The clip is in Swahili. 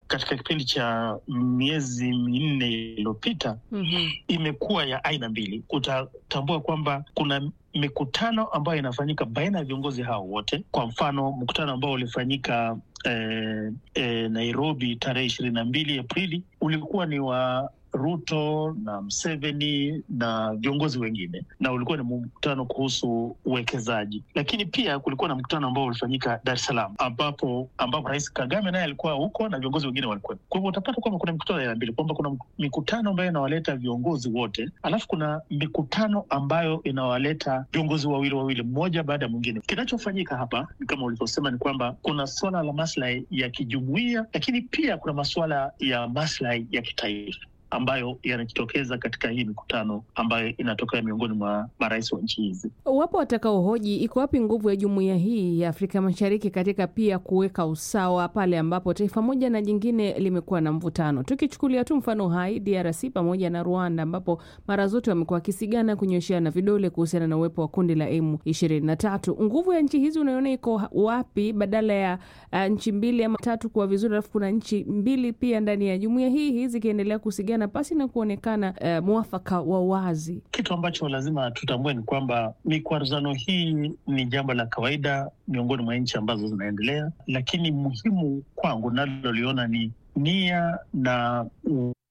katika kipindi cha miezi minne iliyopita Mhm. imekuwa ya aina mbili. Utatambua kwamba kuna mikutano ambayo inafanyika baina ya viongozi hao wote. Kwa mfano, mkutano ambao ulifanyika eh, eh, Nairobi tarehe ishirini na mbili Aprili ulikuwa ni wa Ruto na Mseveni na viongozi wengine, na ulikuwa ni mkutano kuhusu uwekezaji. Lakini pia kulikuwa na mkutano ambao ulifanyika Dar es Salaam, ambapo ambapo Rais Kagame naye alikuwa huko na viongozi wengine walikuwa. Kwa hivyo utapata kwamba kuna mikutano ya aina mbili, kwamba kuna mikutano ambayo inawaleta viongozi wote, alafu kuna mikutano ambayo inawaleta viongozi wawili wawili, mmoja baada ya mwingine. Kinachofanyika hapa ni kama ulivyosema, ni kwamba kuna suala la maslahi ya kijumuia, lakini pia kuna masuala ya maslahi ya kitaifa ambayo yanajitokeza katika hii mikutano ambayo inatokea miongoni mwa marais wa nchi hizi. Wapo watakaohoji iko wapi nguvu ya jumuiya hii ya Afrika Mashariki katika pia kuweka usawa pale ambapo taifa moja na jingine limekuwa na mvutano. Tukichukulia tu mfano hai DRC pamoja na Rwanda, ambapo mara zote wamekuwa wakisigana kunyosheana vidole kuhusiana na uwepo wa kundi la M23. Nguvu ya nchi hizi unaiona iko wapi, badala ya uh, nchi mbili ama tatu kuwa vizuri, alafu kuna nchi mbili pia ndani ya jumuiya hii hii zikiendelea kusigana pasi na kuonekana uh, mwafaka wa wazi. Kitu ambacho lazima tutambue ni kwamba mikwaruzano hii ni jambo la kawaida miongoni mwa nchi ambazo zinaendelea, lakini muhimu kwangu naloliona ni nia na